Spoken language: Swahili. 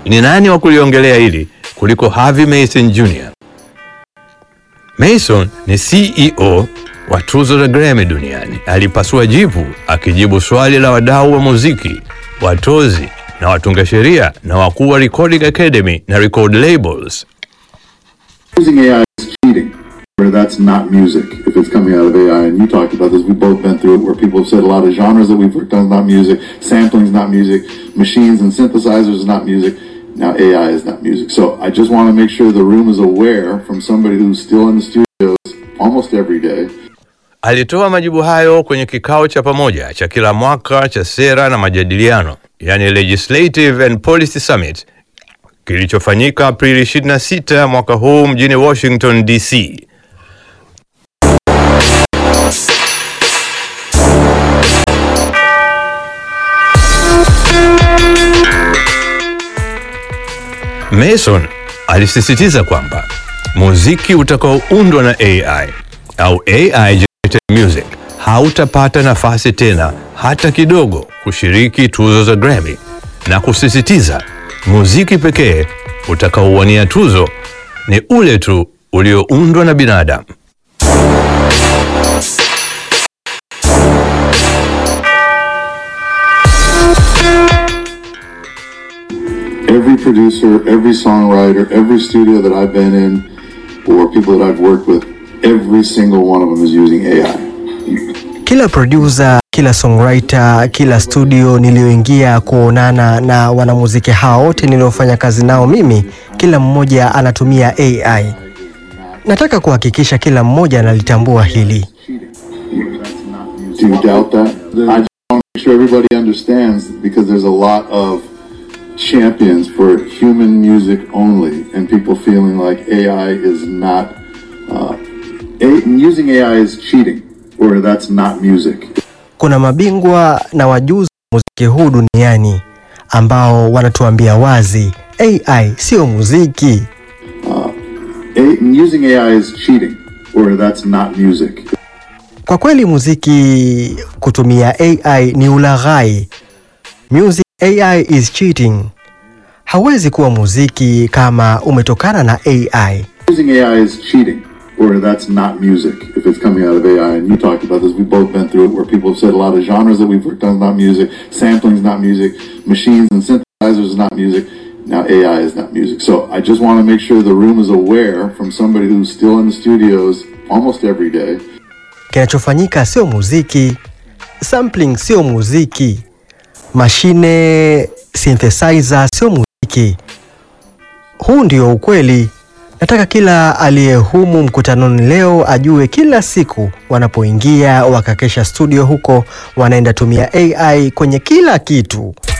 ni nani wa kuliongelea hili kuliko Harvey Mason Jr. Mason ni CEO wa tuzo za Grammy duniani. Alipasua jivu akijibu swali la wadau wa muziki, watozi na watunga sheria na wakuu wa Recording Academy na record labels. Using AI is cheating, where that's not music if it's coming out of AI. And you talked about this. We've both been through it where people have said a lot of genres that we've worked on is not music, sampling is not music, machines and synthesizers is not music. Now AI is not music. So I just want to make sure the room is aware from somebody who's still in the studios almost every day. Alitoa majibu hayo kwenye kikao cha pamoja cha kila mwaka cha sera na majadiliano, yani Legislative and Policy Summit kilichofanyika Aprili 26 mwaka huu mjini Washington DC. Mason alisisitiza kwamba muziki utakaoundwa na AI au AI generated music hautapata nafasi tena hata kidogo kushiriki tuzo za Grammy na kusisitiza muziki pekee utakaowania tuzo ni ule tu ulioundwa na binadamu. Every producer, every songwriter, every studio that I've been in, or people that I've worked with, every single one of them is using AI. Kila producer, kila songwriter, kila studio niliyoingia kuonana na wanamuziki hao wote niliofanya kazi nao mimi, kila mmoja anatumia AI. Nataka kuhakikisha kila mmoja analitambua hili. Do you doubt that? I just want to make sure everybody understands because there's a lot of champions for human music only, and people feeling like AI is not. Uh, a, using AI is cheating, or that's not music. Kuna mabingwa na wajuzi wa muziki huu duniani ambao wanatuambia wazi AI sio muziki. A, using AI is cheating, or that's not music. Kwa kweli muziki kutumia AI ni ulaghai. Music AI is cheating. Hawezi kuwa muziki kama umetokana na AI. Using AI is cheating, or that's not music if it's coming out of AI. And you talked about this. We've both been through it where people have said a lot of genres that we've worked on is not music, sampling is not music, machines and synthesizers is not music. Now AI is not music. So I just want to make sure the room is aware from somebody who's still in the studios almost every day. Kinachofanyika sio muziki, sampling sio muziki, mashine synthesizer sio muziki. Huu ndio ukweli. Nataka kila aliyehumu mkutanoni leo ajue kila siku wanapoingia wakakesha studio huko wanaenda tumia AI kwenye kila kitu.